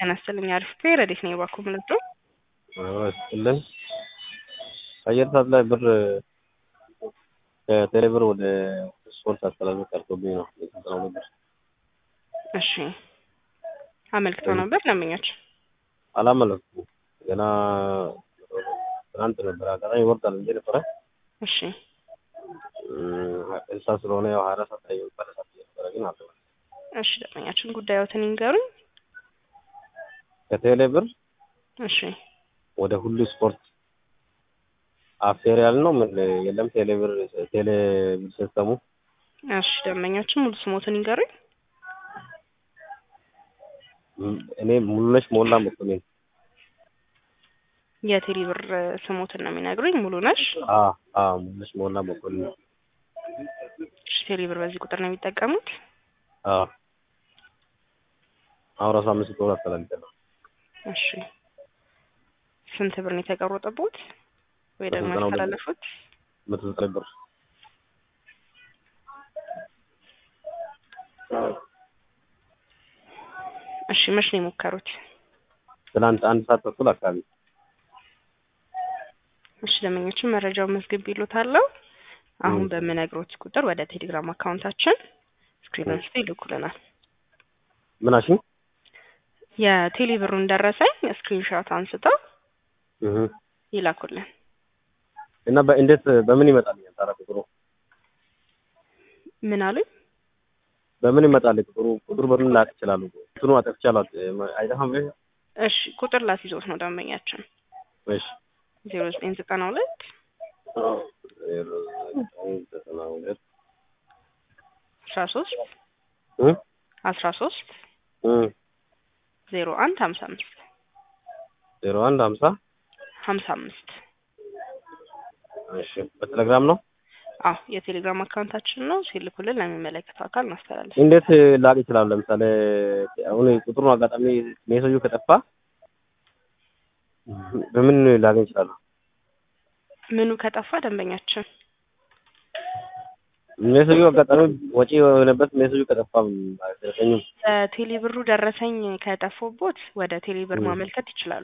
ጤና ይስጥልኝ። አሪፍ ረዴት ነው የባኩ ምልጡ ስጥልን አየር ሰዓት ላይ ብር ከቴሌ ብር ወደ ስፖርት አስተላልፎ ቀርቶብኝ ነው የስልጠናው ብር እሺ አመልክተው ነበር ለምኛቸው አላመለኩም ገና ትናንት ነበር አጋጣሚ ይወርዳል እንጂ ነበረ እሺ እንሳ ስለሆነ ያው ሀያ አራት ሰዓት ላይ ሀያ ሰዓት ነበረ ግን አለ እሺ ደንበኛችን ጉዳዮትን ይንገሩኝ ከቴሌ ብር እሺ ወደ ሁሉ ስፖርት አፌር ያል ነው ምን የለም ቴሌ ብር ቴሌ ብር ሲስተሙ እሺ ደንበኛችን ሙሉ ስሞትን ይንገሩኝ እኔ ሙሉነሽ ሞላ መኮንን የቴሌ ብር ስሞትን ነው የሚነግሩኝ ሙሉ ነሽ አ አ ሙሉነሽ ሞላ መኮንን እሺ ቴሌ ብር በዚህ ቁጥር ነው የሚጠቀሙት አ አሁን ራሱ አምስት ዶላር አስተላልፈናል እሺ ስንት ብር ነው የተቀረጠቦት ወይ ደግሞ በስልጠናው ብር። ያስተላለፉት መቶ ዘጠኝ ብር እሺ መች ነው የሞከሩት ትናንት አንድ ሰዓት ተኩል አካባቢ እሺ ደንበኞችን መረጃውን መዝግብ ይሉታለሁ አሁን ም። በምነግሮት ቁጥር ወደ ቴሌግራም አካውንታችን ስክሪን አንስቶ ይልኩልናል ምናሽን የቴሌ ብሩን ደረሰኝ ስክሪንሾት አንስተው እህ ይላኩልን እና በእንዴት በምን ይመጣል ታዲያ ቁጥሩ ምን አሉኝ በምን ይመጣል ቁጥሩ ቁጥሩ በምን ላቅ ይችላሉ እንትኑ አጠፍቻለሁ አይጠፋም ወይ እሺ ቁጥር ላስይዞት ነው ደንበኛችን እሺ ዜሮ ዘጠኝ ዘጠና ሁለት ዜሮ ዘጠኝ ዘጠና ሁለት አስራ ሶስት እ አስራ ሶስት እ ዜሮ አንድ ሀምሳ አምስት ዜሮ አንድ ሀምሳ ሀምሳ አምስት እሺ በቴሌግራም ነው አዎ የቴሌግራም አካውንታችን ነው ሲልኩልን ለሚመለከተው አካል እናስተላልፍ እንዴት ላቅ ይችላሉ ለምሳሌ አሁን ቁጥሩን አጋጣሚ ሜሴጁ ከጠፋ በምን ላገኝ ይችላሉ ምኑ ከጠፋ ደንበኛችን ሜሴጁ አጋጣሚ ወጪ የሆነበት ሜሴጁ ከጠፋ አይደረሰኝም ቴሌ ብሩ ደረሰኝ ከጠፎቦት ወደ ቴሌ ብር ም። ማመልከት ይችላሉ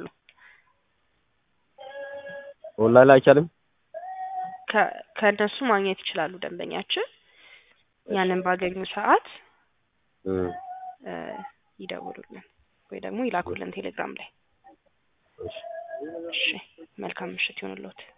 ኦንላይን ላይ አይቻልም ከ- ከእነሱ ማግኘት ይችላሉ ደንበኛችን ያንን ባገኙ ሰዓት እ እ ይደውሉልን ወይ ደግሞ ይላኩልን ቴሌግራም ላይ እሺ እሺ መልካም ምሽት ይሁንልዎት